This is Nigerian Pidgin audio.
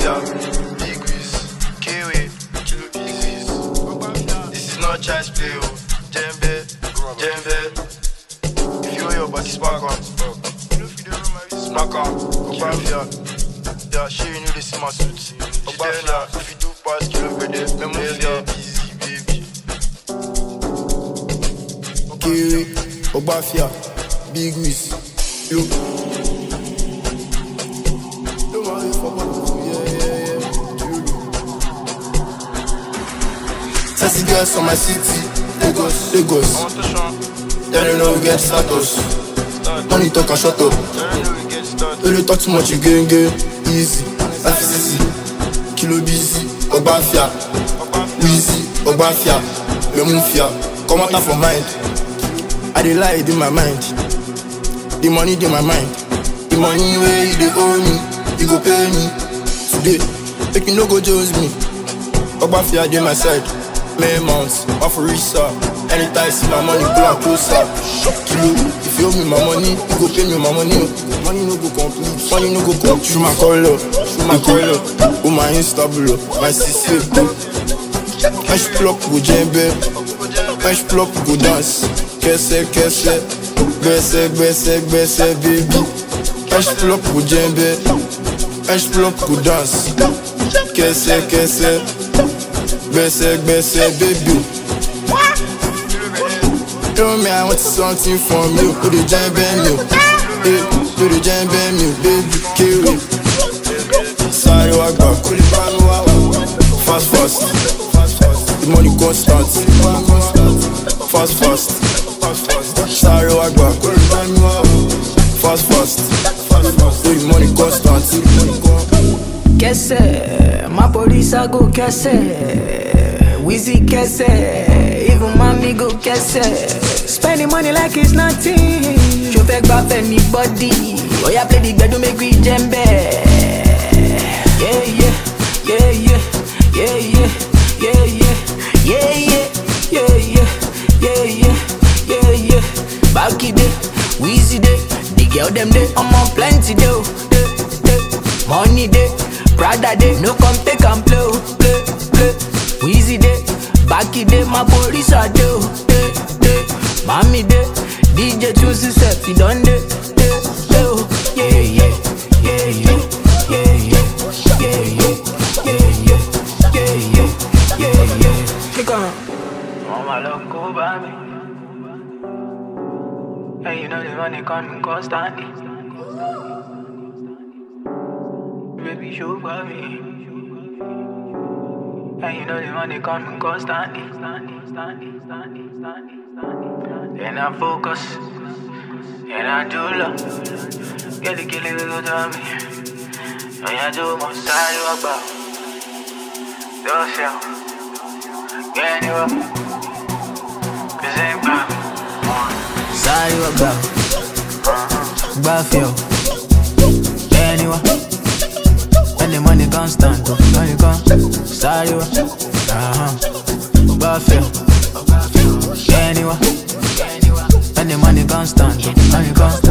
Ogbafia, Big Wiz, Kiwi, Kilo Big Wiz. This is not child's play, oh. Jembe, Jembe. If you want your body spark on, smack on. Ogbafia, yeah, she you know this is my suit. Ogbafia, if you do pass kilo grade, me move ya, easy baby. Kiwi, Ogbafia, Big Wiz, yo. Yo, man, you fuck up. Yeah, yeah, yeah. Sassy girls from my city, Lagos, Lagos. I want to show, Then you know we get status. start, Money talk and shut up. I know we get started. Don't you talk too much, you gain gain. Easy, FCC, Kilo busy, Ogbafia, Wheezy, Ogbafia, Lemufia. Come out from mind. I dey lie in my mind. The money in my mind. The money where you dey owe me, you go pay me today. Make you no go jose me. Ogbafia dey my side. May months, off for research. Anytime see my money, pull am closer. Kilo, if you owe me my money, you go pay me my money. Money no go complete, money no go complete. Through my color, through my color. Oh my Insta blow, my CC blow. Fresh plop go djembe, fresh plop go dance. Kese kese, gbese gbese gbese baby. Fresh plop go djembe, fresh plop go dance. Kese kese, gbese gbese baby. Tell me I want something from you, put the djembe me, hey, put the djembe me, baby, kill it. Sorry, I got cool, fast fast. The money constant. Fast, fast. Sorry, I got fast, fast. The money constant. Kese, my police I go kese. Wheezy kese, even mommy go kese. Spending money like it's nothing. Show fake back anybody. Oh yeah, play the gbedu make we jembe. Yeah yeah, yeah yeah, yeah yeah, yeah yeah, yeah yeah, yeah yeah, yeah yeah, yeah yeah. Back it day, Wheezy day, the girl them day, I'm on plenty day, oh, day, day. Money day, Prada day, no come take and play, oh, play, play. Wheezy day, back it day, my police are day, oh, day, day. Mommy day, DJ choose himself, he done day, day, day, oh. Yeah, yeah, yeah, yeah, yeah, yeah, yeah, yeah, yeah, yeah, yeah, yeah, yeah, yeah. Click on. Mama look over me. And you know the money coming constantly. Baby, show for me. And you know the money coming constantly. And I focus. And I do love. Get the killing we go to me. And I do my side you about. Yourself. Get you up. Cause ain't about. Side you about. Buffio. Anyway. When the money constant, oh, when you come, sorry, uh-huh, Buffalo, anyway, when the money constant, oh, when you come,